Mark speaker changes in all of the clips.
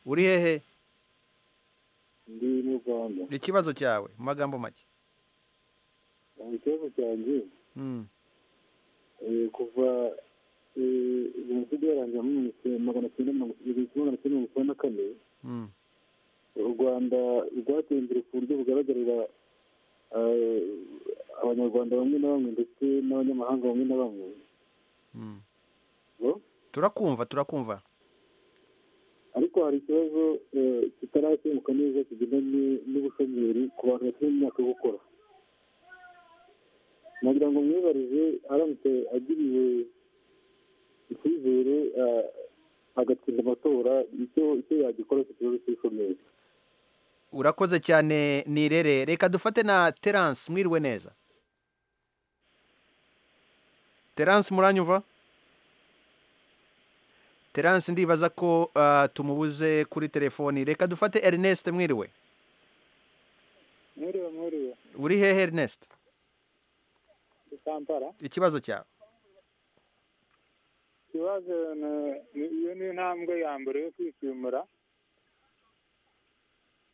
Speaker 1: uri hehe
Speaker 2: ndi mu rwanda
Speaker 1: ni ikibazo cyawe mu magambo make
Speaker 2: ikibazo cyanjye eh, kuva eh, jenoside yarangira muri magana cyenda mirongo igihumbi magana cyenda mirongo icyenda na kane u rwanda rwateye imbere ku buryo bugaragarira eh, abanyarwanda bamwe na bamwe ndetse n'abanyamahanga bamwe na bamwe Hello?
Speaker 1: turakumva turakumva
Speaker 2: ariko hari ikibazo eh, kitarakemuka neza kigendanye n'ubushomeri ku bantu bafite imyaka yo gukora nagira ngo mwibarize aramutse agiriwe icyizere eh, agatsinda amatora icyo icyo yagikora ku kibazo cy'ubushomeri
Speaker 1: urakoze cyane nirere reka dufate na terance mwiriwe neza terance muranyumva terance ndibaza ko ah, tumubuze kuri telefoni reka dufate ernest mwiriwe
Speaker 2: mwiriwe mwiriwe
Speaker 1: uri hehe ernest
Speaker 2: kampara
Speaker 1: ikibazo cyawe
Speaker 2: ikibazo iyo ni intambwe ya mbere yo kwishimura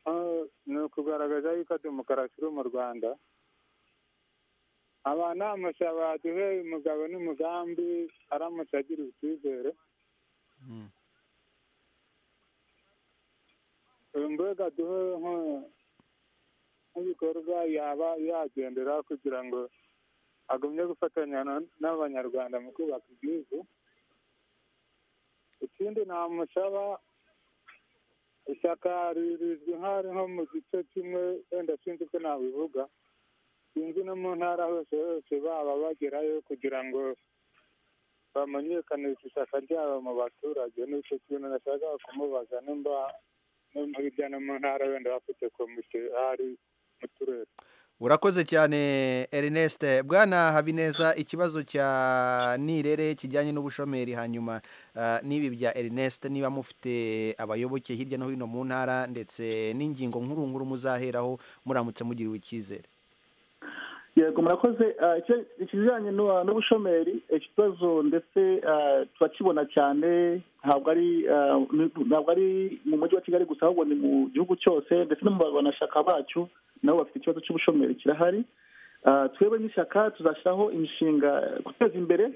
Speaker 2: Ah, ni ukugaragaza yuko demokarasi iri mu rwanda amanama baduhe umugabo n'umugambi aramutse agiriwe icyizere Eh, mbega duhe nko- nk'ibikorwa yaba yagendera kugira ngo agumye gufatanya na- n'abanyarwanda mu kubaka igihugu ikindi namusaba ishyaka rizwi nk'aho nko mu gice kimwe wenda sinzi ko nabivuga sinzi no mu ntara hose hose baba bagerayo kugira ngo bamenyekanishe ishyaka ryabo mu baturage n'icyo kintu nashakaga kumubaza nimba nimba hirya no mu ntara wenda bafite komite hari mu turere
Speaker 1: urakoze cyane ernest bwana habineza ikibazo cya nirere kijyanye n'ubushomeri hanyuma ah, n'ibi bya ernest niba mufite abayoboke hirya no hino mu ntara ndetse n'ingingo nkuru nkuru muzaheraho muramutse mugiriwe icyizere
Speaker 3: yego murakoze Ah, icyo- ikijyanye n'u- n'ubushomeri ikibazo ndetse ah, turakibona cyane ntabwo ari ah, ni- ntabwo ari mu mujyi wa kigali gusa ahubwo ni mu gihugu cyose ndetse no mu banashaka bacu nabo bafite ikibazo cy'ubushomeri kirahari Ah, twebwe nk'ishyaka tuzashyiraho imishinga guteza imbere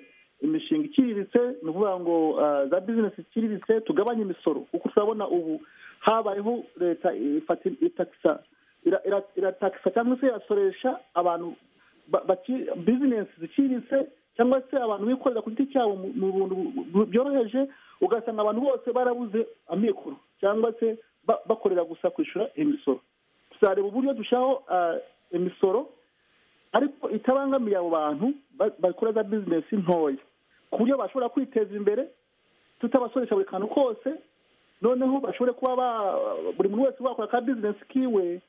Speaker 3: imishinga iciriritse ni ukuvuga ngo ah, za bizinesi iciriritse tugabanye imisoro kuko turabona ubu habayeho leta ifata- itakisa ira- ira- iratakisa cyangwa se irasoresha abantu ba- baki- bizinesi ziciriritse cyangwa se abantu bikorera ku giti cyabo mu- mu buntu bu- byoroheje ugasanga abantu bose barabuze amikoro cyangwa se ba- bakorera gusa kwishyura imisoro tuzareba uburyo dushyiraho ah, imisoro ariko itabangamiye abo bantu ba- bakora za bizinesi ntoya ku buryo bashobora kwiteza imbere tutabasoresha buri kantu kose noneho bashobore kuba ba- buri muntu wese wakora ka bizinesi kiwe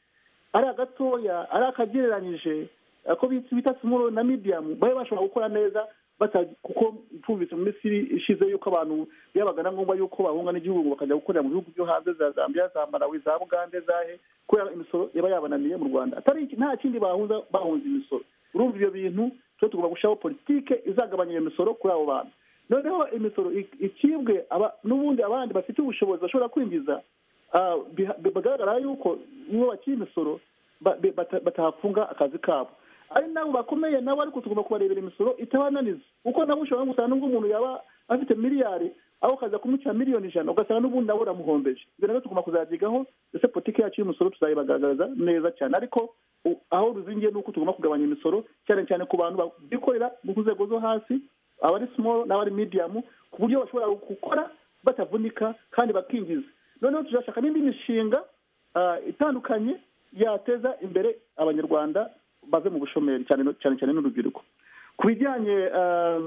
Speaker 3: ari agatoya ari akagereranyije ako bita bita simoro na midiyamu babe bashobora gukora neza bata- kuko tumvise mu minsi ishize yuko abantu byabaga na ngombwa yuko bahunga n'igihugu bakajya gukorera mu bihugu byo hanze za zambia za malawi za bugande zahe kubera imisoro iba yabananiye mu rwanda atari iki- nta kindi bahuza bahunze imisoro urumva ibyo bintu twe tugomba gushyiraho politike izagabanya iyo misoro kuri abo bantu noneho imisoro ik- ikibwe aba- n'ubundi abandi bafite ubushobozi bashobora kwinjiza ah, biha- bigaragara yuko iyo bakiri imisoro ba- be- bata- batahafunga akazi kabo ari nabo bakomeye nabo ariko tugomba kubarebera imisoro itabananiza kuko nabo ushobora no gusanga n'ubwo umuntu yaba afite miliyari aho ukaza kumucira miliyoni ijana ugasanga n'ubundi nabo uramuhombeje ibyo nabyo tugomba kuzabyigaho ndetse politiki yacu y'umusoro tuzayibagaragaza neza cyane ariko u- aho ruzingiye ni uko tugomba kugabanya imisoro cyane cyane ku bantu bikorera mu nzego zo hasi abari small n'abari medium ku buryo bashobora gukora batavunika kandi bakinjiza noneho tuzashaka n'indi mishinga ah, itandukanye yateza imbere abanyarwanda baze mu bushomeri cyane cyane cyane n'urubyiruko ku bijyanye ah,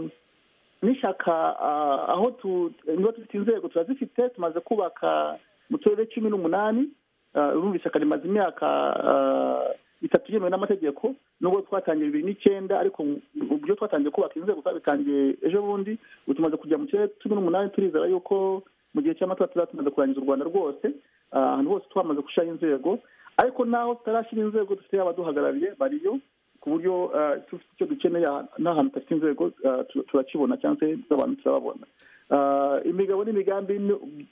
Speaker 3: n'ishyaka ah, aho tu- niba dufite inzego turazifite tumaze kubaka mu turere cumi n'umunani ah, urumva ishyaka rimaze imyaka ah, itatu yemewe n'amategeko nubwo twatangiye bibiri n'icyenda ariko ubyo twatangiye kubaka inzego twabitangiye ejo bundi ubu tumaze kujya mu turere cumi n'umunani turizera yuko mu gihe cy'amatora tuzaba tumaze kurangiza u rwanda rwose ah, ahantu hose twamaze gushyiraho inzego ariko naho tutarashyira inzego dufite abaduhagarariye bariyo ku buryo ah, dufite icyo dukeneye aha- n'ahantu tudafite inzego ah, tu- turakibona cyangwa se z'abantu turababona imigabo n'imigambi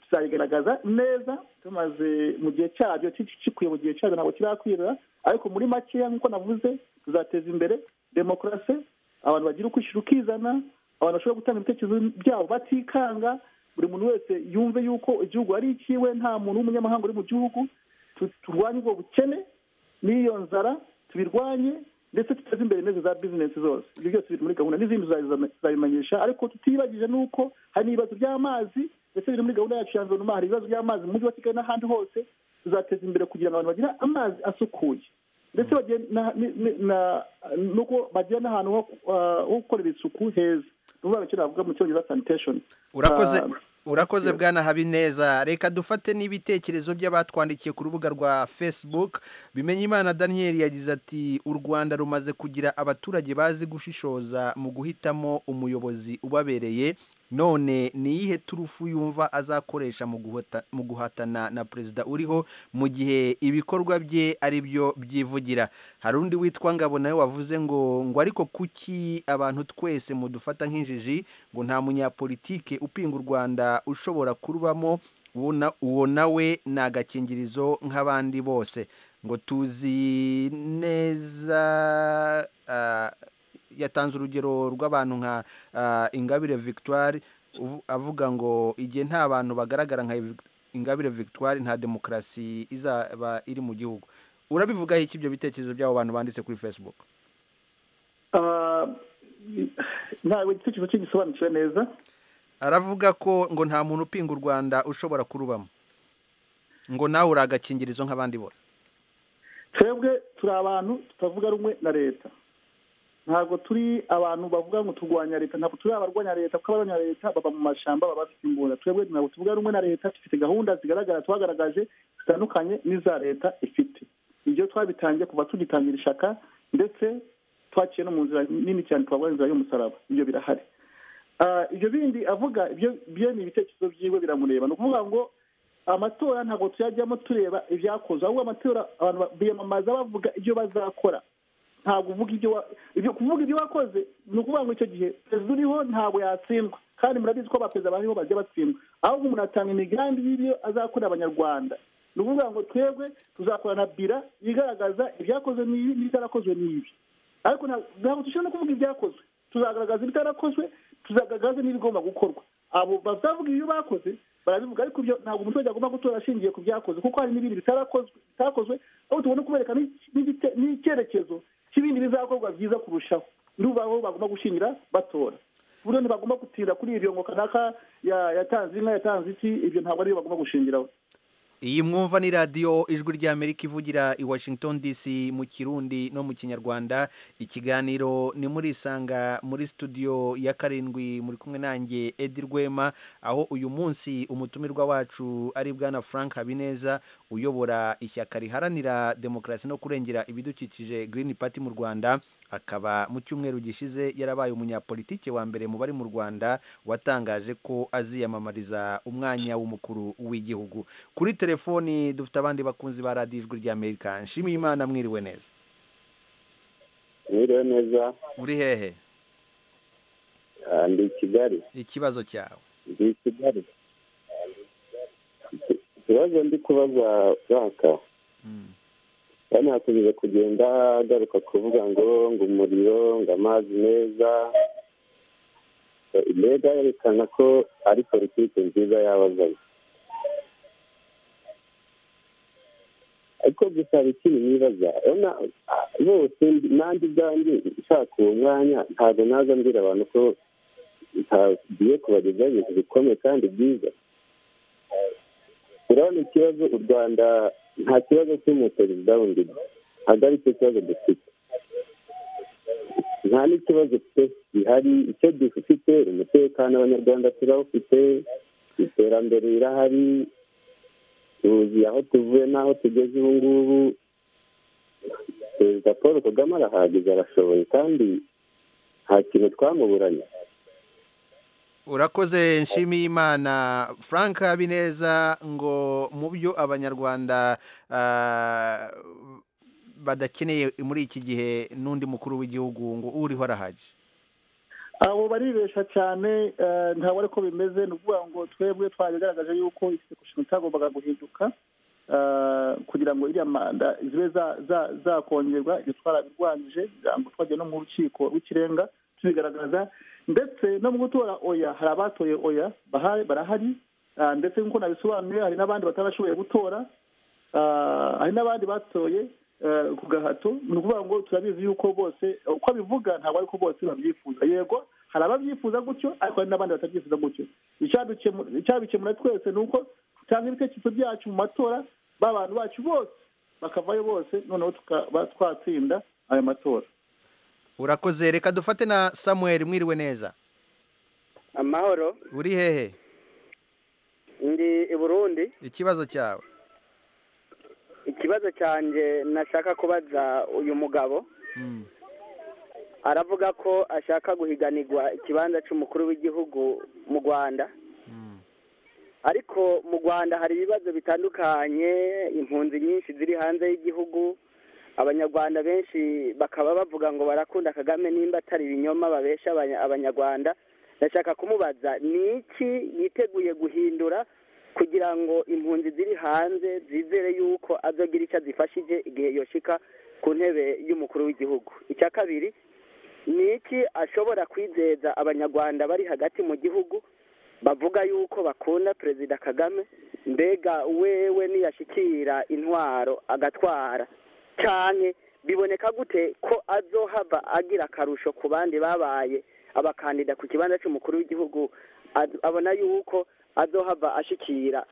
Speaker 3: tuzayigaragaza neza tumaze mu gihe cyabyo gikwiye mu gihe cyabyo ntabwo kirakwira ariko muri makeya nk'uko navuze tuzateza imbere demokarasi abantu bagira ukwishyura ukizana abantu bashobora gutanga ibitekerezo byabo batikanga buri muntu wese yumve yuko igihugu ari ikiwe nta muntu w'umunyamahanga uri mu gihugu turwanye ubwo bukene n'iyo nzara tubirwanye ndetse tuteze imbere neza za bizinesi zose ibyo byose biri muri gahunda n'izindi tuzabimenyesha ariko tutibagije n'uko hari n'ibibazo by'amazi ndetse biri muri gahunda yacu ya nzonuma hari ibibazo by'amazi mu mujyi wa kigali n'ahandi hose tuzateza imbere kugira ngo abantu bagire amazi asukuye ndetse nuko bagira n'ahantu ho gukorera isuku heza nuvuga ngo navuga mu cyongereza sanitesheni
Speaker 1: urakoze urakoze bwana habineza reka dufate n'ibitekerezo by'abatwandikiye ku rubuga rwa facebook bimenyimana daniel yagize ati u rwanda rumaze kugira abaturage bazi gushishoza mu guhitamo umuyobozi ubabereye none ni iyihe turufu yumva azakoresha mu guhatana na perezida uriho mu gihe ibikorwa bye ari byo byivugira hari undi witwa ngabo nawe wavuze ngo ngo ariko kuki abantu twese mudufata nk'injiji ngo nta munyapolitike upinga u rwanda ushobora kurubamo uwo nawe ni agakingirizo nk'abandi bose ngo tuzi neza yatanze urugero rw'abantu nka ingabire victoire avuga ngo igihe nta bantu bagaragara nka ingabire victoire nta demokarasi izaba iri mu gihugu urabivugaho iki ibyo bitekerezo by'abo bantu banditse kuri facebook
Speaker 3: ntabwo igitekerezo cye gisobanukiwe neza
Speaker 1: aravuga ko ngo nta muntu upinga u rwanda ushobora kurubamo ngo nawe uri agakingirizo nk'abandi bose
Speaker 3: twebwe turi abantu tutavuga rumwe na leta ntabwo turi abantu bavuga ngo turwanya leta ntabwo turi abarwanya leta kuko abarwanya leta baba mu mashyamba baba bafite imbunda twebwe ntabwo tuvuga rumwe na leta dufite gahunda zigaragara twagaragaje zitandukanye n'iza leta ifite ibyo twabitangiye kuva tugitangira ishaka ndetse twaciye no mu nzira nini cyane twavuga inzira y'umusaraba ibyo birahari ibyo bindi avuga ibyo ni ibitekerezo byiwe biramureba ni ukuvuga ngo amatora ntabwo tuyajyamo tureba ibyakozwe ahubwo amatora abantu biyamamaza bavuga ibyo bazakora ntabwo uvuga ibyo ibyo kuvuga ibyo wakoze ni ukuvuga ngo icyo gihe perezida uriho ntabwo yatsindwa kandi murabizi ko abaperezida bariho bajya batsindwa ahubwo umuntu atanga imigambi y'ibyo azakorera abanyarwanda ni ukuvuga ngo twebwe tuzakorana bira igaragaza ibyakozwe n'ibi n'ibitarakozwe n'ibi ariko ntabwo dushobora no kuvuga ibyakozwe tuzagaragaza ibitarakozwe tuzagaragaza n'ibigomba gukorwa abo bazavuga ibyo bakoze barabivuga ariko ibyo ntabwo umuturage agomba gutora ashingiye ku byakoze kuko hari n'ibindi bitarakozwe aho tubona kubereka n'icyerekezo cy'ibindi bizakorwa byiza kurushaho niba aho bagomba gushingira batora buryo ntibagomba gutinda kuri ibyo ngo kanaka yatanze inka yatanze iki ibyo ntabwo ariyo bagomba gushingiraho
Speaker 1: iyi mwumva ni radiyo ijwi ry'amerika ivugira i washington dc mu kirundi no mu kinyarwanda ikiganiro ni muri isanga muri studio ya karindwi muri kumwe nanjye edi rwema aho uyu munsi umutumirwa wacu ari bwana frank habineza uyobora ishyaka riharanira demokarasi no kurengera ibidukikije green party mu rwanda akaba mu cyumweru gishize yarabaye umunyapolitike wa mbere mu bari mu rwanda watangaje ko aziyamamariza umwanya w'umukuru w'igihugu kuri telefoni dufite abandi bakunzi ba radiyo ijwi ry'amerika nshimiye imana mwiriwe neza
Speaker 4: mwiriwe neza
Speaker 1: uri hehe
Speaker 4: ndi i kigali
Speaker 1: ikibazo cyawe
Speaker 4: ndi i kigali ikibazo ndi kubaza baka kandi hakomeje kugenda agaruka kuvuga ngo ngo umuriro ngo amazi meza mbega yerekana ko ari politiki nziza yabazanye ariko gusa ikintu nibaza urabona bose nanjye ubwanjye nshaka uwo mwanya ntabwo naza mbwira abantu ko ntagiye kubagezaho ibintu bikomeye kandi byiza urabona ikibazo u rwanda nta kibazo cy'umuperezida wundi ntabwo ari cyo kibazo dufite nta n'ikibazo gihari icyo dufite umutekano abanyarwanda turawufite iterambere rirahari tuzi aho tuvuye n'aho tugeze ubu ngubu perezida paul kagame arahagije arashoboye kandi nta kintu twamuburanye
Speaker 1: urakoze nshimiye imana frank habineza ngo mu byo abanyarwanda badakeneye muri iki gihe n'undi mukuru w'igihugu ngo uriho arahagije
Speaker 3: abo baribesha cyane ntabwo ariko bimeze ni ukuvuga ngo twebwe twabigaragaje yuko isekushinga itagombaga guhinduka kugira ngo iriya manda zibe zakongerwa ibyo twarabirwanyije kugira ngo twajya no mu rukiko rw'ikirenga tubigaragaza ndetse no mu gutora oya hari abatoye oya barahari ndetse nk'uko nabisobanuye hari n'abandi batarashoboye gutora hari n'abandi batoye ku gahato ni ukuvuga ngo turabizi yuko bose uko abivuga ntabwo ariko bose babyifuza yego hari ababyifuza gutyo ariko hari n'abandi batabyifuza gutyo icyabikemura twese ni uko cyangwa ibitekerezo byacu mu matora b'abantu bacu bose bakavayo bose noneho tukaba twatsinda ayo matora
Speaker 1: urakoze reka dufate na samuel mwiriwe neza
Speaker 5: amahoro
Speaker 1: uri hehe
Speaker 5: ndi i burundi
Speaker 1: ikibazo cyawe
Speaker 5: ikibazo cyanjye nashaka kubaza uyu mugabo aravuga ko ashaka guhiganirwa ikibanza cy'umukuru w'igihugu mu rwanda ariko mu rwanda hari ibibazo bitandukanye impunzi nyinshi ziri hanze y'igihugu abanyarwanda benshi bakaba bavuga ngo barakunda kagame nimba atari ibinyoma babesha abanyarwanda ndashaka kumubaza ni iki yiteguye guhindura kugira ngo impunzi ziri hanze zizere yuko azogira icyo azifashije igihe yoshika ku ntebe y'umukuru w'igihugu icya kabiri ni iki ashobora kwizeza abanyarwanda bari hagati mu gihugu bavuga yuko bakunda perezida kagame mbega wewe niyashyikira intwaro agatwara cyane biboneka gute ko azohava agira akarusho ku bandi babaye abakandida ku kibanza cy'umukuru w'igihugu abona yuko azohava ashikira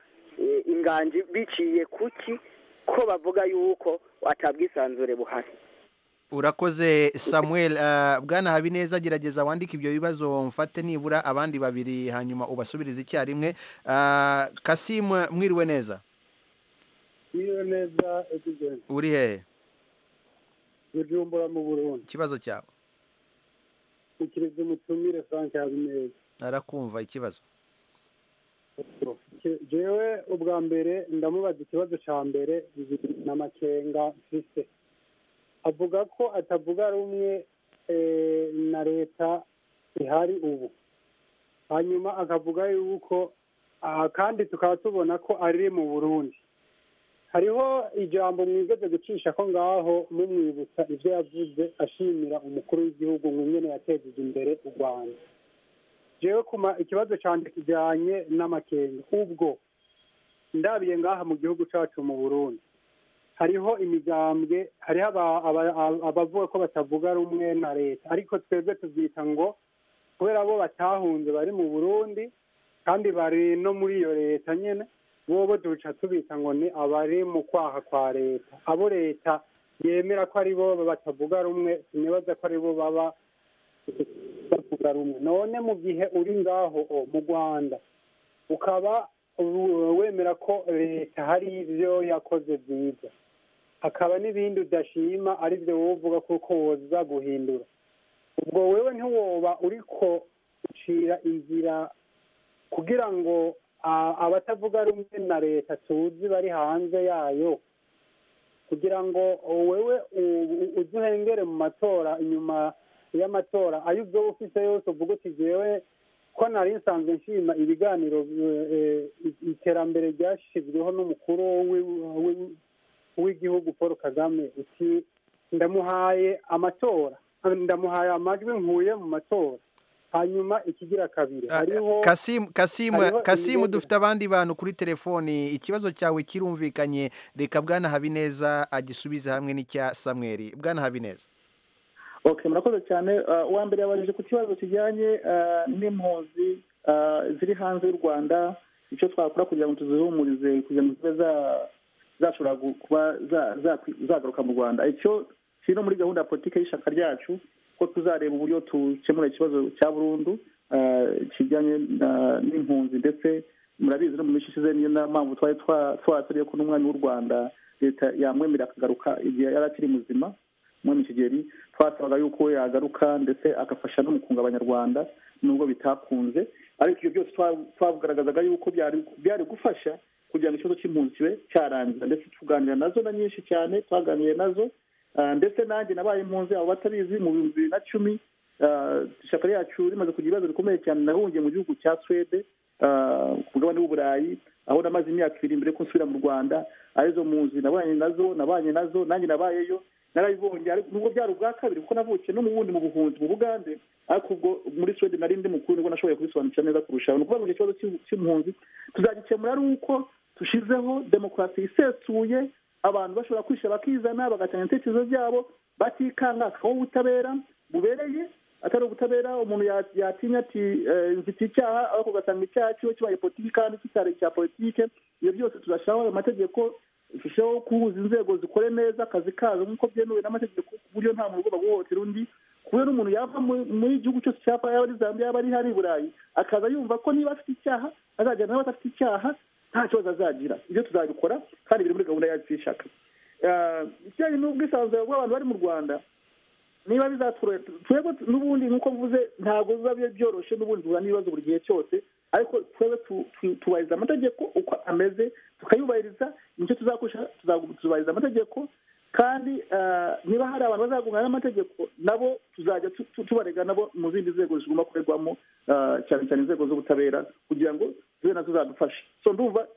Speaker 5: inganji biciye kuki ko bavuga yuko atabwisanzure buhari
Speaker 1: urakoze samuel bwana habineza gerageza wandike ibyo bibazo mfate nibura abandi babiri hanyuma ubasubirize icyarimwe kasimu mwiriwe neza
Speaker 6: mwiriwe neza
Speaker 1: uri hehe
Speaker 6: bujumbura mu burundi
Speaker 1: ikibazo cyawe
Speaker 6: ukirize umutumire frank habineza
Speaker 1: arakumva ikibazo
Speaker 6: jewe ubwa mbere ndamubaza ikibazo cya mbere na makenga mfise avuga ko atavuga rumwe na leta ihari ubu hanyuma akavuga yuko kandi tukaba tubona ko ari mu burundi hariho ijambo mwigeze gucisha ko ngaho mumwibutsa ibyo yavuze ashimira umukuru w'igihugu nk'umwe yatejeje imbere u rwanda jewe kuma ikibazo cyane kijyanye n'amakenga ubwo ndabiye ngaha mu gihugu cyacu mu burundi hariho imigambwe hariho abavuga ko batavuga rumwe na leta ariko twebwe tubyita ngo kubera bo batahunze bari mu burundi kandi bari no muri iyo leta nyine bobo duca tubita ngo ni abari mu kwaha kwa leta abo leta yemera ko ari bo batavuga rumwe sinibaza ko ari bo baba bavuga rumwe none mu gihe uri ngaho mu rwanda ukaba wemera ko leta hari ibyo yakoze byiza hakaba n'ibindi udashima ari byo wowe uvuga kuko woza guhindura ubwo wewe ntiwoba uri ko ucira inzira kugira ngo abatavuga rumwe na leta tuzi bari hanze yayo kugira ngo wowe uzi uhengere mu matora inyuma y'amatora ayo ubwo ufite yose uvuga uti jewe ko nari nsanzwe nshima ibiganiro iterambere ryashyizweho n'umukuru w'igihugu paul kagame uti ndamuhaye amatora ndamuhaye amajwi nkuye mu matora hanyuma ikigira kabiri hariho
Speaker 1: kasimu dufite abandi bantu kuri telefoni ikibazo cyawe kirumvikanye reka bwana habineza agisubize hamwe n'icya samweri bwana habineza
Speaker 3: okay murakoze cyane uwa mbere yabajije ku kibazo kijyanye n'impunzi ziri hanze y'u rwanda icyo twakora kugira ngo tuzihumurize kugira ngo zibe zashobora kuba zagaruka mu rwanda icyo kiri no muri gahunda ya politiki y'ishyaka ryacu ko tuzareba uburyo dukemura ikibazo cya burundu kijyanye n'impunzi ndetse murabizi no mu minsi ishize niyo mpamvu twari twasariye ko n'umwanya w'u rwanda leta yamwemera akagaruka igihe yari akiri muzima mwami kigeli twasabaga yuko yagaruka ndetse agafasha no mu kunga abanyarwanda nubwo bitakunze ariko ibyo byose twagaragazaga yuko byari gufasha kugira ngo ikibazo cy'impunzi kibe cyarangira ndetse tuganira nazo na nyinshi cyane twaganiriye nazo ndetse nanjye nabaye impunzi abo batabizi mu bihumbi bibiri na cumi ishyaka ryacu rimaze kugira ibibazo bikomeye cyane nahungiye mu gihugu cya swede ku mugabane w'uburayi aho namaze imyaka ibiri mbere ko nsubira mu rwanda arizo mpunzi nabanye nazo nabanye nazo nanjye nabayeyo narabibonye nubwo byari ubwa kabiri kuko navukiye no mu bundi mu buhunzi mu bugande ariko ubwo muri swede nari ndi mukuru nibwo nashoboye kubisobanukira neza kurushaho ni ukuvuga ngo ikibazo cy'impunzi tuzagikemura ari uko dushyizeho demokarasi isesuye abantu bashobora kwishyura bakizana bagatanga ibitekerezo byabo batikanga hakabaho ubutabera bubereye atari ubutabera umuntu yatinya ati mfite icyaha ariko ugasanga icyaha kiba kibaye politiki kandi kitari icya politiki ibyo byose tugashiraho ayo mategeko turushaho guhuza inzego zikore neza akazi kazo nk'uko byemewe n'amategeko ku buryo nta muntu ugomba guhohotera undi ku buryo n'umuntu yava muri igihugu cyose cyapa yaba ari zambia yaba ari hari i burayi akaza yumva ko niba afite icyaha azajyana n'abadafite icyaha nta kibazo azagira ibyo tuzabikora kandi biri muri gahunda yacu y'ishaka ikijyanye n'ubwisanzure bw'abantu bari mu rwanda niba bizatworohera twebwe n'ubundi nk'uko mvuze ntabwo biba byoroshye n'ubundi duhura n'ibibazo buri gihe cyose ariko twebwe tubahiriza amategeko uko ameze tukayubahiriza nicyo tuzakoresha tuzubahiriza amategeko kandi niba hari abantu bazagungana n'amategeko nabo tuzajya tubarega nabo mu zindi nzego zigomba kuregwamo cyane cyane inzego z'ubutabera kugira ngo tube nazo zadufasha so ndumva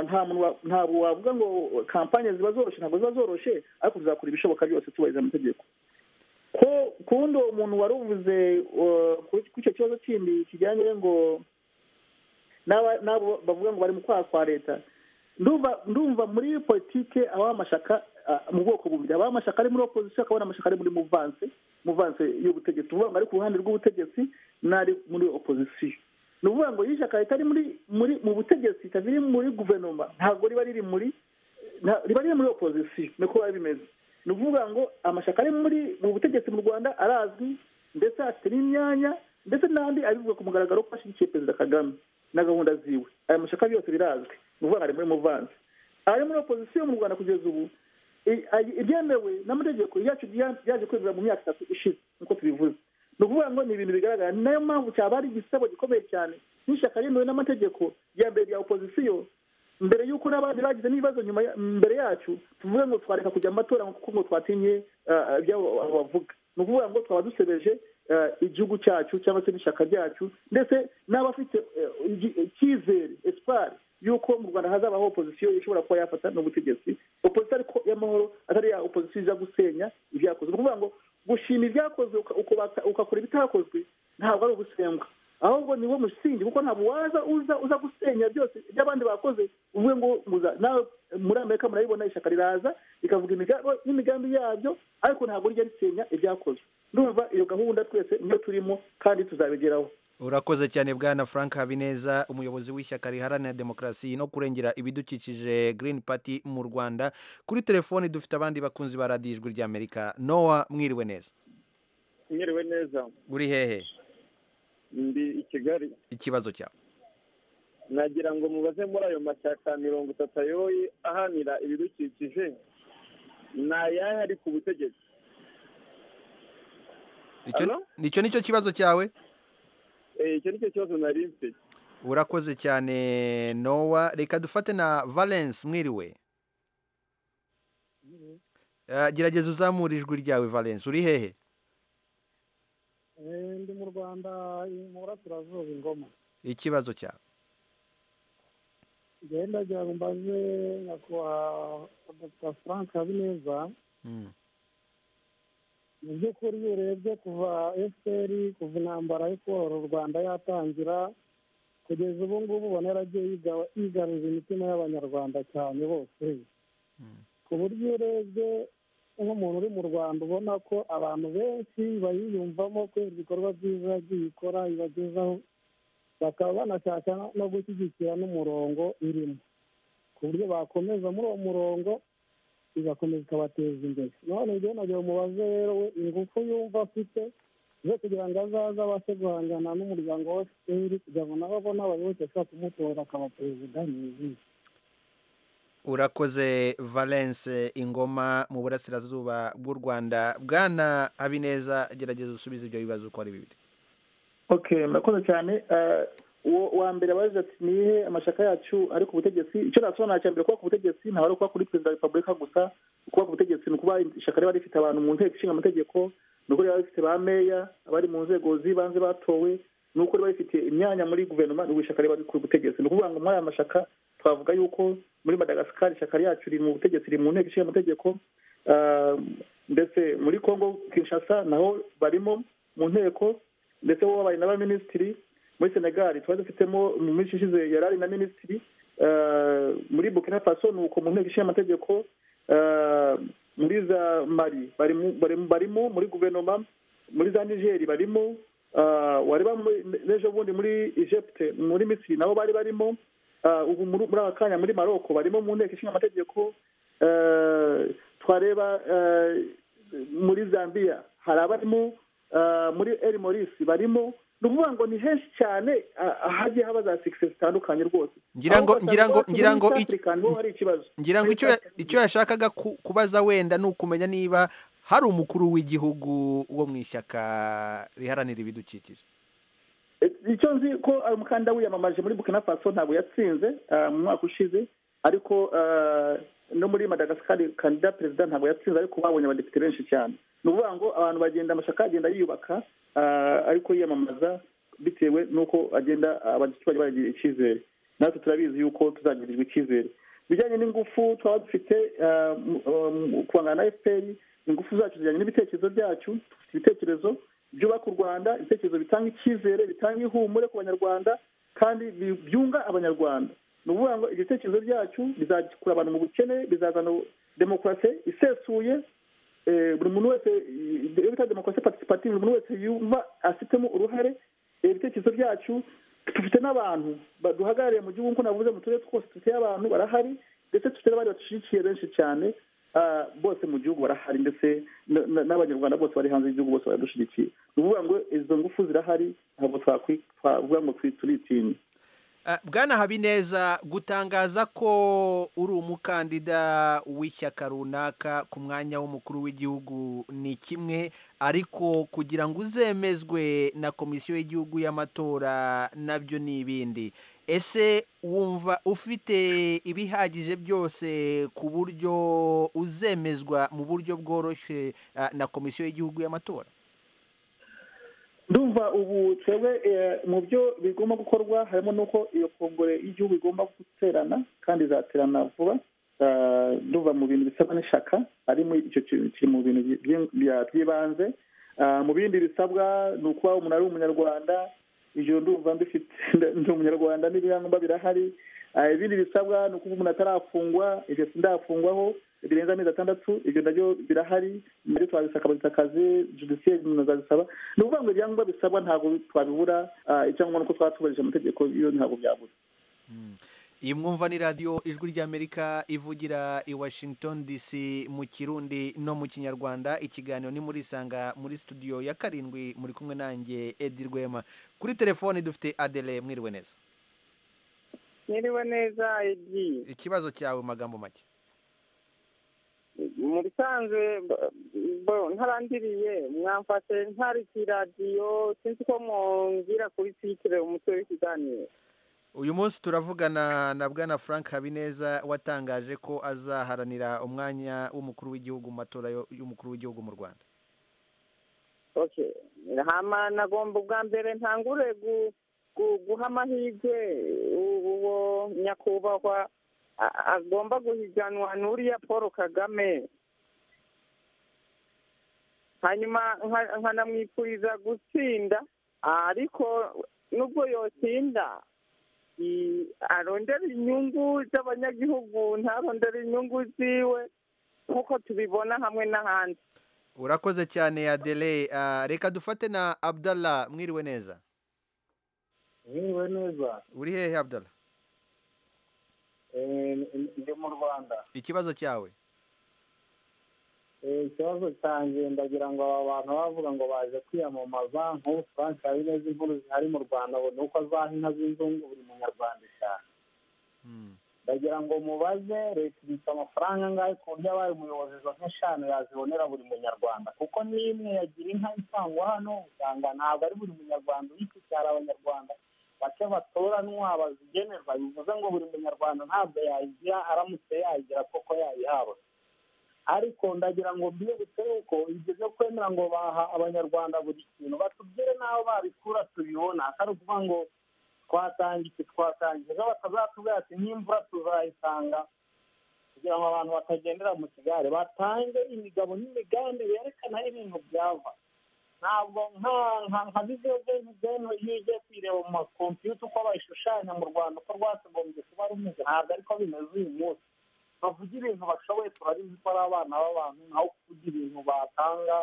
Speaker 3: nta muntu ntabwo wavuga ngo kampanye ziba zoroshye ntabwo ziba zoroshye ariko tuzakora ibishoboka byose tubahiriza amategeko ko kundi uwo muntu wari uvuze kuri icyo kibazo kindi kijyanye ngo n'abo bavuga ngo bari mu kwaha kwa leta ndumva muri politike abaho amashyaka mu bwoko bubiri abaho amashyaka ari muri opozisiyo akaba n'amashyaka ari muri muvanse muvanse y'ubutegetsi uvuga ngo ari ku ruhande rw'ubutegetsi n'ari muri opozisiyo ni ukuvuga ngo iyo ishyaka ritari muri muri mu butegetsi ritari muri guverinoma ntabwo riba riri muri riba riri muri opozisiyo niko biba bimeze ni ukuvuga ngo amashyaka ari muri mu butegetsi mu rwanda arazwi ndetse afite n'imyanya ndetse n'andi abivuga ku mugaragaro ko ashyigikiye perezida kagame na gahunda ziwe aya mashyaka yose birazwi ni ukuvuga ngo ari muri muvanze ari muri opozisiyo mu rwanda kugeza ubu ibyemewe n'amategeko yacu byaje kwemera mu myaka itatu ishize nk'uko tubivuze ni ukuvuga ngo ni ibintu bigaragara ni nayo mpamvu cyaba ari igisebo gikomeye cyane n'ishyaka ryemewe n'amategeko rya mbere rya opozisiyo mbere y'uko n'abandi bagize n'ibibazo nyuma mbere yacu tuvuge ngo twareka kujya mu matora kuko ngo twatinye ibyabo bavuga ni ukuvuga ngo twaba dusebeje igihugu cyacu cyangwa se n'ishyaka ryacu ndetse n'abafite icyizere esipari y'uko mu rwanda hazabaho opozisiyo ishobora kuba yafata n'ubutegetsi opozisiyo ariko y'amahoro atari ya opozisiyo iza gusenya ibyakozwe ni ukuvuga ngo gushima ibyakozwe ugakora ibitakozwe ntabwo ari ugusembwa ahubwo ni wo musingi kuko ntabwo waza uza uza gusenya byose ibyo abandi bakoze uvuge ngo nawe muri amerika murabibona ishyaka riraza rikavuga n'imigambi yabyo ariko ntabwo rijya risenya ibyakozwe ndumva iyo gahunda twese niyo turimo kandi tuzabigeraho
Speaker 1: urakoze cyane bwana frank habineza umuyobozi w'ishyaka riharanira demokarasi no kurengera ibidukikije green party mu rwanda kuri telefoni dufite abandi bakunzi ba radiyo ijwi ry'amerika nowa mwiriwe neza
Speaker 7: mwiriwe neza
Speaker 1: uri hehe
Speaker 7: ndi i kigali
Speaker 1: ikibazo cyawe
Speaker 7: nagira ngo mubaze muri ayo mashyaka mirongo itatu ayoboye ahanira ibidukikije ni ayahe ari ku butegetsi
Speaker 1: icyo ni cyo kibazo cyawe
Speaker 7: icyo ni cyo kibazo nari mfite
Speaker 1: urakoze cyane nowa reka dufate na valence mwiriwe gerageza uzamura ijwi ryawe valence uri hehe
Speaker 8: ndi mu rwanda mu burasirazuba ingoma
Speaker 1: ikibazo cyawe
Speaker 8: genda ngo mbaze nyakubahwa dr frank habineza mu by'ukuri iyo urebye kuva efuperi kuva intambara yo kubohora u rwanda yatangira kugeza ubu ngubu ubona yaragiye yigarurira imitima y'abanyarwanda cyane bose ku buryo iyo urebye nk'umuntu uri mu rwanda ubona ko abantu benshi bayiyumvamo kubera ibikorwa byiza yagiye ikora ibagezaho bakaba banashaka no gushyigikira n'umurongo irimo ku buryo bakomeza muri uwo murongo igakomeza ikabateza imbere none njyewe nagira umubaze rero we ingufu yumva afite zo kugira ngo azaze abashe guhangana n'umuryango wa efuperi kugira ngo nabo abone abayoboke ashobora kumutora akaba perezida mwizihiwe
Speaker 1: urakoze valence ingoma mu burasirazuba bw'u rwanda bwana habineza gerageza usubize ibyo bibazo uko ari bibiri
Speaker 3: oke murakoze cyane uwa mbere abaje ati nihe amashyaka yacu ari ku butegetsi icyo nasobanura cya mbere kuba ku butegetsi ntabwo ari ukuba kuri perezida wa repubulika gusa kuba ku butegetsi ni ukuba ishyaka riba rifite abantu mu nteko ishinga amategeko ni ukuri bari bafite ba meya abari mu nzego z'ibanze batowe ni ukuri bari bafite imyanya muri guverinoma ni ishyaka riba ku butegetsi ni ukuvuga ngo muri aya mashyaka twavuga yuko muri madagascar ishyaka ryacu riri mu butegetsi riri mu nteko ishinga amategeko Ah, ndetse muri congo kinshasa naho barimo mu nteko ndetse bo babaye n'abaminisitiri muri senegali twari dufitemo mu minsi ishize yari ari na minisitiri Ah, muri burkina faso ni uko mu nteko ishinga amategeko Ah, muri za mari barimo barimo- barimo muri guverinoma muri za nigeri barimo Ah, wareba muri- n'ejo bundi muri egypte muri misiri nabo bari barimo Ah, ubu muri muri aka kanya muri maroko barimo mu nteko ishinga amategeko Eh, twareba eh, muri zambia hari abarimo eh, muri eri morisi barimo ni ukuvuga ngo ni henshi cyane ah, hagiye haba za sikisi zitandukanye rwose
Speaker 1: Ngira ngo-
Speaker 3: Aho ugasanga
Speaker 1: ngira ngo- ngira ngo
Speaker 3: iwacu muri East
Speaker 1: ic-
Speaker 3: Africa niho hari ikibazo
Speaker 1: ngira ngo icyo icyo yashakaga ku- kubaza wenda ni ukumenya niba hari umukuru w'igihugu wo mu ishyaka riharanira ibidukikije
Speaker 3: icyo nzi ko uyu mukandida wiyamamaje muri Burkina Faso ntabwo yatsinze ah, mu mwaka ushize ariko ah, no muri Madagascar kandida perezida ntabwo yatsinze ariko babonye abadepite benshi cyane ni ukuvuga ngo abantu bagenda amashyaka agenda yiyubaka ah, ariko yiyamamaza bitewe n'uko agenda abaturage baragira icyizere natwe turabizi yuko tuzagirirwa icyizere ibijyanye n'ingufu twaba dufite ah, mu- ah, mu- kubangana na fpr ingufu zacu zijyanye n'ibitekerezo byacu dufite ibitekerezo byubaka u rwanda ibitekerezo bitanga icyizere bitanga ihumure ku banyarwanda kandi bi- byunga abanyarwanda ni ukuvuga ngo ibitekerezo byacu bizakura abantu mu bukene bizazana demokarasi isesuye eh, buri muntu wese iyo bita demokarasi participative buri muntu wese yumva afitemo uruhare Eh, ibitekerezo byacu dufite n'abantu baduhagarariye mu gihugu nk'uko navuze mu turere twose dufite abantu barahari ndetse dufite n'abandi badushyigikiye benshi cyane ah, bose mu gihugu barahari ndetse na- na- n'abanyarwanda bose bari hanze y'igihugu bose baradushyigikiye ni ukuvuga ngo izo ngufu zirahari ntabwo twakwi- twavuga ngo twi- turitinya
Speaker 1: Ah, Bwana Habineza gutangaza ko uri umukandida w'ishyaka runaka ku mwanya w'umukuru w'igihugu ni kimwe ariko kugira ngo uzemezwe na komisiyo y'igihugu y'amatora nabyo ni ibindi ese wumva ufite ibihagije byose ku buryo uzemezwa mu buryo bworoshye ah, na komisiyo y'igihugu y'amatora
Speaker 3: ndumva ubu twebwe eh, mu byo bigomba gukorwa harimo n'uko iyo kongore y'igihugu igomba guterana kandi izaterana vuba Ah, ndumva mu bintu bisabwa n'ishaka harimo icyo kintu kiri mu bintu byi- bya- by'ibanze Ah, mu bindi bisabwa ni ukuba umuntu ari umunyarwanda ijoro ndumva mbifite ndi umunyarwanda n'ibyangombwa birahari Ah, ibindi bisabwa ni ukuba umuntu atarafungwa ibyo sindafungwaho birenze amezi atandatu ibyo nabyo birahari nabyo twabisaka akazi judiciaire umuntu azabisaba ni ukuvuga ngo ibyangombwa bisabwa ntabwo twabibura Ah, icyangombwa ni uko twaba twubahirije amategeko iyo ntabwo byabura
Speaker 1: iyi mwumva ni radiyo ijwi ry'amerika ivugira i washington dc mu kirundi no mu kinyarwanda ikiganiro ni muri isanga muri studio ya karindwi muri kumwe nanjye edi rwema kuri telefoni dufite adele mwiriwe neza
Speaker 9: Niriwe neza Edi.
Speaker 1: ikibazo cyawe mu magambo make
Speaker 9: Mu bisanzwe b- bo- ntarandiriye mwamfashe ntari ku iradiyo sinzi ko mwongera kuri titire umutwe w'ikiganiro.
Speaker 1: uyu munsi turavugana na bwana frank habineza watangaje ko azaharanira umwanya w'umukuru w'igihugu mu matora yo- y'umukuru w'igihugu mu rwanda
Speaker 9: Okay. Hama nagomba ubwa mbere ntangure gu- gu- guha amahirwe u- uwo nyakubahwa a- agomba guhiganwa n'uriya Paul Kagame. hanyuma nka- nkanamwifuriza gutsinda ariko nubwo yotsinda i- arondera inyungu z'abanyagihugu ntarondera inyungu ziwe nk'uko tubibona hamwe n'ahandi
Speaker 1: urakoze cyane adele Ah, reka dufate na abdallah mwiriwe neza
Speaker 10: mwiriwe neza
Speaker 1: uri hehe abdallah
Speaker 10: Eh, ndi mu rwanda
Speaker 1: ikibazo cyawe
Speaker 10: Eh, ikibazo cyanjye ndagira ngo aba bantu bavuga ngo baje kwiyamamaza nk'ubu frank habineza inkuru zihari mu rwanda ngo ni uko azaha inka z'inzungu buri munyarwanda cyane ndagira ngo mubaze leta ibitse amafaranga angahe ku buryo abaye umuyobozi izo nka eshanu yazibonera buri munyarwanda kuko n'imwe yagira inka itangwa hano usanga ntabwo ari buri munyarwanda uyifite hari abanyarwanda bake batoranwa bazigenerwa bivuze ngo buri munyarwanda ntabwo yayigira aramutse yayigira koko yayihabwa ariko ndagira ngo mbibutse yuko ibyo byo kwemera ngo baha abanyarwanda buri kintu batubwire n'aho babikura tubibona atari ukuvuga ngo twatanga iki twatanga ejo batazatubwira ati nk'imvura tuzayisanga kugira ngo abantu batagendera mu kigare batange imigabo n'imigambi berekana aho ibintu byava ntabwo nka nka nka video game game iyo ugiye kuyireba mu makompiyuta uko bayishushanya mu rwanda uko rwakagombye kuba rumeze ntabwo ariko bimeze uyu munsi bavuga ibintu bashoboye turabizi ko ari abana b'abantu naho kuvuga ibintu batanga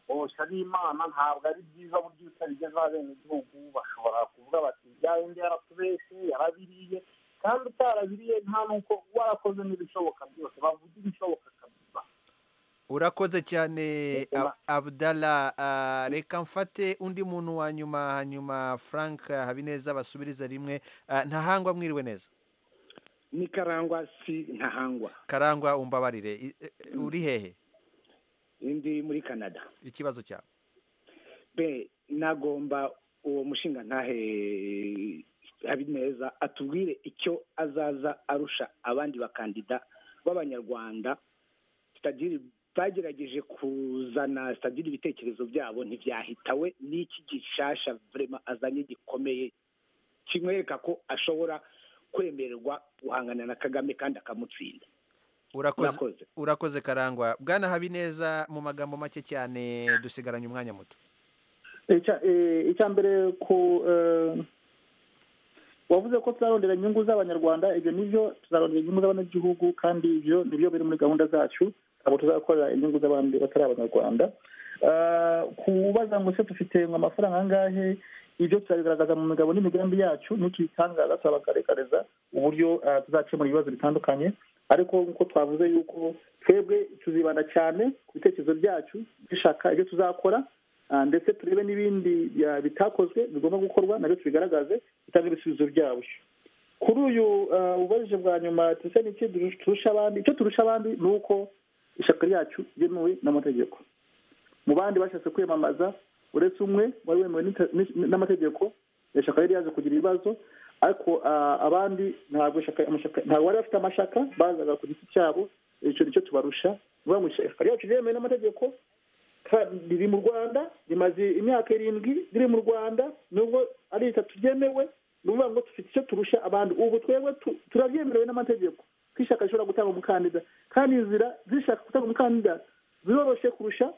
Speaker 10: boshya n'imana ntabwo ari byiza buryo utarigeze bene igihugu bashobora kuvuga bati ibyawe ndi yaratubeshye yarabiriye kandi utarabiriye nta nuko warakoze n'ibishoboka byose bavuga ibishoboka kabisa
Speaker 1: urakoze cyane abudara reka mfate undi muntu wa nyuma hanyuma frank habineza basubiriza rimwe ntahangwa mwiriwe neza
Speaker 11: ni karangwa si ntahangwa
Speaker 1: karangwa umbabarire uri hehe
Speaker 11: ndi muri canada
Speaker 1: ikibazo cyawe
Speaker 11: be nagomba uwo mushinga ntahe habineza atubwire icyo azaza arusha abandi bakandida b'abanyarwanda sitadiri bagerageje kuzana sitadiri ibitekerezo byabo ntibyahitawe n'iki gishasha vurema azanye gikomeye kimwereka ko ashobora kwemererwa guhangana na kagame kandi akamutsinda
Speaker 1: urakoze urakoze karangwa bwana habineza mu magambo make cyane dusigaranye umwanya muto
Speaker 3: icya mbere ku wavuze ko tuzarondera inyungu z'abanyarwanda ibyo nibyo tuzarondera inyungu z'abanyagihugu kandi ibyo nibyo biri muri gahunda zacu ntabwo tuzakorera inyungu z'abandi batari abanyarwanda kubaza ngo se dufite ngo amafaranga angahe ibyo tuzabigaragaza mu migabo n'imigambi yacu nitubitangaza turabagaragariza uburyo tuzakemura ibibazo bitandukanye ariko nk'uko twavuze yuko twebwe tuzibanda cyane ku bitekerezo byacu dushaka ibyo tuzakora ndetse turebe n'ibindi bitakozwe bigomba gukorwa nabyo tubigaragaze bitange ibisubizo byabyo kuri uyu ubajije bwa nyuma ndetse n'icyo turusha abandi icyo turusha abandi ni uko ishyaka ryacu ryemewe n'amategeko mu bandi bashatse kwiyamamaza uretse umwe wari wemewe n'amategeko ishyaka riri yaje kugira ibibazo ariko abandi ntabwo bari bafite amashaka bazaga ku giti cyabo icyo nicyo tubarusha ishyaka ryacu ryemewe n'amategeko riri mu rwanda rimaze imyaka irindwi riri mu rwanda nubwo ari itatu ryemewe ni ukuvuga ngo dufite icyo turusha abandi ubu twebwe turabyemerewe n'amategeko ko ishyaka rishobora gutanga umukandida kandi inzira zishaka gutanga umukandida ziroroshye kurusha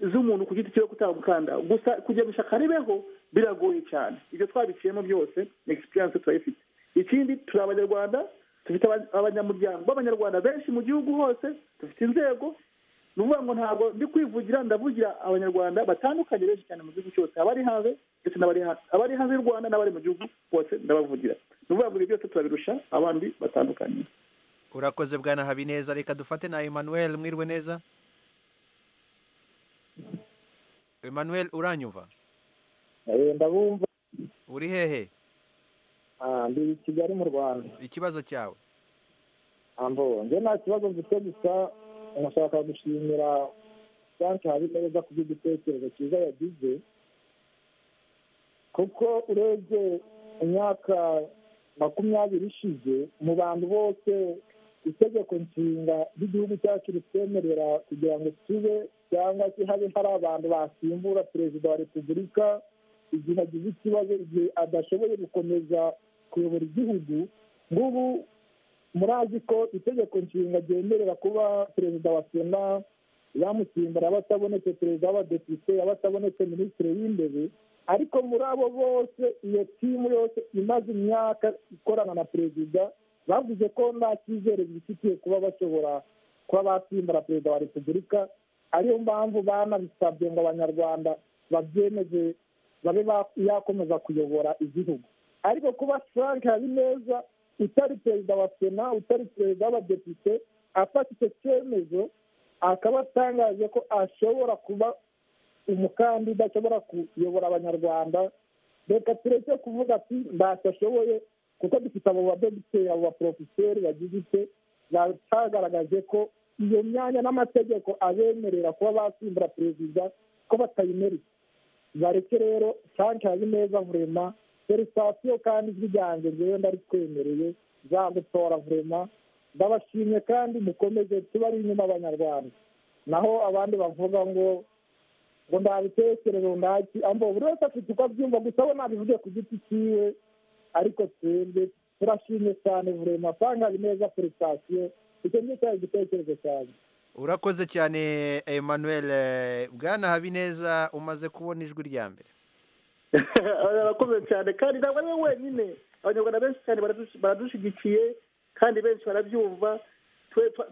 Speaker 3: z'umuntu ku giti cyo kutaba umukanda gusa kugira ngo ishyaka ribeho biragoye cyane ibyo twabiciyemo byose ni egisipiriyanse turayifite ikindi turi abanyarwanda dufite abanyamuryango b'abanyarwanda benshi mu gihugu hose dufite inzego ni ukuvuga ngo ntabwo ndi kwivugira ndavugira abanyarwanda batandukanye benshi cyane mu gihugu cyose abari hanze ndetse n'abari hanze y'u rwanda n'abari mu gihugu bose ndabavugira ni ukuvuga ngo ibyo byose turabirusha abandi batandukanye
Speaker 1: urakoze bwana habineza reka dufate na emmanuel mwirwe neza Emmanuel uranyumva
Speaker 12: ndabumva
Speaker 1: uri hehe
Speaker 12: ndi i kigali mu rwanda
Speaker 1: ikibazo cyawe
Speaker 12: njye nta kibazo mfite gusa nashaka gushimira frank habineza ku bw'igitekerezo cyiza yagize kuko urebye imyaka makumyabiri ishize mu bantu bose itegeko nshinga ry'igihugu cyacu ritwemerera kugira ngo tube cyangwa se habe hari abantu basimbura perezida wa repubulika igihe agize ikibazo igihe adashoboye gukomeza kuyobora igihugu nk'ubu murazi ko itegeko nshinga ryemerera kuba perezida wa sena yamusimbura aba atabonetse perezida w'abadepite aba atabonetse minisitiri w'intebe ariko muri abo bose iyo timu yose imaze imyaka ikorana na perezida bavuze ko nta cyizere bifitiye kuba bashobora kuba basimbura perezida wa repubulika ariyo mpamvu banabisabye ngo abanyarwanda babyemeze babe yakomeza kuyobora igihugu ariko kuba frank habineza utari perezida wa sena utari perezida w'abadepite afata icyo cyemezo akaba atangaje ko ashobora kuba umukandida ashobora kuyobora abanyarwanda reka tureke kuvuga ati ntacyo ashoboye kuko dufite abo badogiteri abo baporofeseri bagize icyo batagaragaje ko iyo myanya n'amategeko abemerera kuba basimbura perezida ko batayimereye bareke rero frank habineza vurema felicitasiyo kandi ijwi ryanjye ngewe ndaritwemereye zagutora vurema ndabashimye kandi mukomeze tuba ari inyuma abanyarwanda naho abandi bavuga ngo ngo ntabitekereza ndaki ambo buri wese afite uko abyumva gusa we nabivuge ku giti cyiwe ariko twembe turashimye cyane buri mafaranga neza purisitasiyo icyo ngicyo cyari igitekerezo cyanjye
Speaker 1: urakoze cyane emmanuel bwana habineza umaze kubona ijwi rya mbere
Speaker 3: arakomeye cyane kandi ntabwo ari we wenyine abanyarwanda benshi cyane baradushyigikiye kandi benshi barabyumva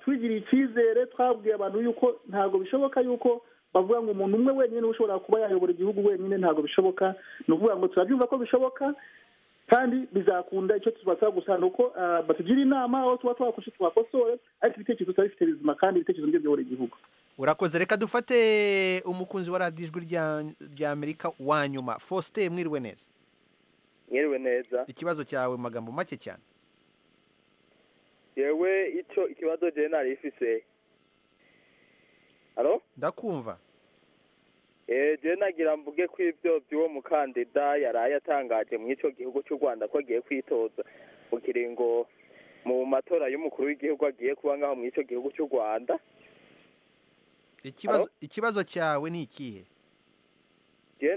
Speaker 3: twigiriye icyizere twabwiye abantu yuko ntabwo bishoboka yuko bavuga ngo umuntu umwe wenyine ushobora kuba yayobora igihugu wenyine ntabwo bishoboka ni ukuvuga ngo turabyumva ko bishoboka kandi bizakunda icyo tubasaba gusa ni uko batugira inama aho tuba twakoshe twakosore ariko ibitekerezo tuba bifite bizima kandi ibitekerezo nibyo biyobora igihugu
Speaker 1: urakoze reka dufate umukunzi wa radiyo ijwi rya amerika wa nyuma faustin mwiriwe neza
Speaker 13: mwiriwe neza
Speaker 1: ikibazo cyawe mu magambo make cyane
Speaker 13: yewe icyo ikibazo jenali ifise haro
Speaker 1: ndakumva
Speaker 13: eee nagira mvuge ko ibyo by'uwo mukandida yaraye atangaje mu icyo gihugu cy'u rwanda ko agiye kwitoza mu kiringo mu matora y'umukuru w'igihugu agiye kuba nk'aho mu icyo gihugu cy'u rwanda
Speaker 1: ikibazo ikibazo cyawe ni ikihe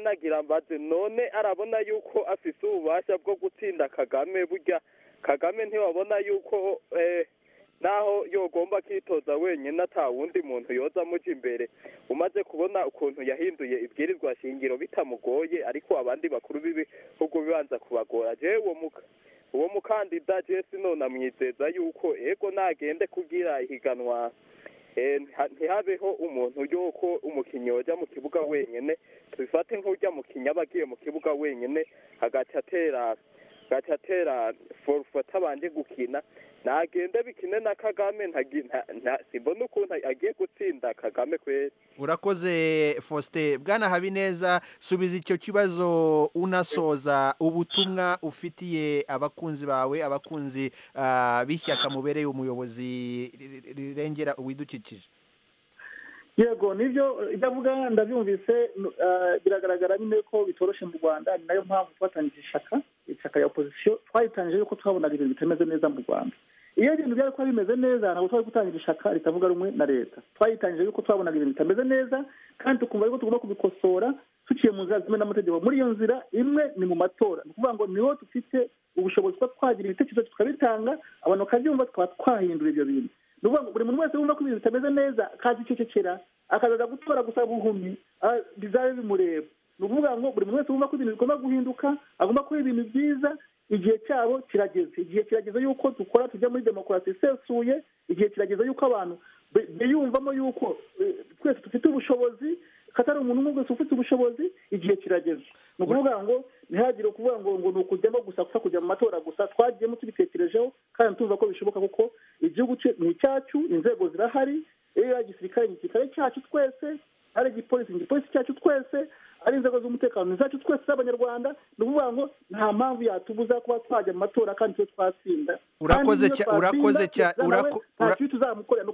Speaker 13: nagira mbaze none arabona yuko afite ububasha bwo gutsinda kagame burya kagame ntiwabona yuko naho yogomba kwitoza wenyine ata wundi muntu yoza amujya imbere umaze kubona ukuntu yahinduye ibwirizwa shingiro bitamugoye ariko abandi bakuru b'ibihugu bibanza kubagora jewe uwo mukandida jesi none amwizeza yuko ego nagende kugira ihiganwa ntihabeho umuntu yuko umukinnyi wajya mu kibuga wenyine tubifate nk'ujya mu kinyaba agiye mu kibuga wenyine hagahita atera gaca atera forufu atabanje gukina nagenda bikine na kagame simbona ukuntu agiye gutsinda kagame kwera
Speaker 1: urakoze faustin bwana habineza subiza icyo kibazo unasoza ubutumwa ufitiye abakunzi bawe abakunzi b'ishyaka mubereye umuyobozi rirengera uwidukikije
Speaker 3: yego nibyo ibyo avuga ndabyumvise biragaragara nyine ko bitoroshye mu rwanda ni nayo mpamvu twatangiye ishyaka ishyaka ya opozisiyo twayitangije yuko twabonaga ibintu bitameze neza mu rwanda iyo ibintu byari kuba bimeze neza ntabwo twari gutangira ishyaka ritavuga rumwe na leta twayitangije yuko twabonaga ibintu bitameze neza kandi tukumva yuko tugomba kubikosora duciye mu nzira zimwe n'amategeko muri iyo nzira imwe ni mu matora ni ukuvuga ngo niho dufite ubushobozi kuba twagira ibitekerezo tukabitanga abantu bakabyumva tukaba twahindura ibyo bintu ni ukuvuga ngo buri muntu wese wumva ko ibintu bitameze neza akaza icecekera akazaza gutora gusa buhumyi bizabe bimureba ni ukuvuga ngo buri muntu wese wumva ko ibintu bigomba guhinduka agomba kuba ibintu byiza igihe cyabo kirageze igihe kirageze yuko dukora tujya muri demokarasi isesuye igihe kirageze yuko abantu biyumvamo yuko twese dufite ubushobozi katari umuntu umwe wese ufite ubushobozi igihe kirageze ni ukuvuga ngo ntihagire ukuvuga ngo ngo ni ukujyamo gusa gusa kujya mu matora gusa twagiyemo tubitekerejeho kandi tuvuga ko bishoboka kuko igihugu ni icyacu inzego zirahari iyo ari igisirikare ni igisirikare cyacu twese ari igipolisi ni igipolisi cyacu twese ari inzego z'umutekano ni zacu twese z'abanyarwanda ni ukuvuga ngo nta mpamvu yatubuza kuba twajya mu matora kandi twe twatsinda
Speaker 1: urakoze cyane urakoze cyane
Speaker 3: ntacyo tuzamukorera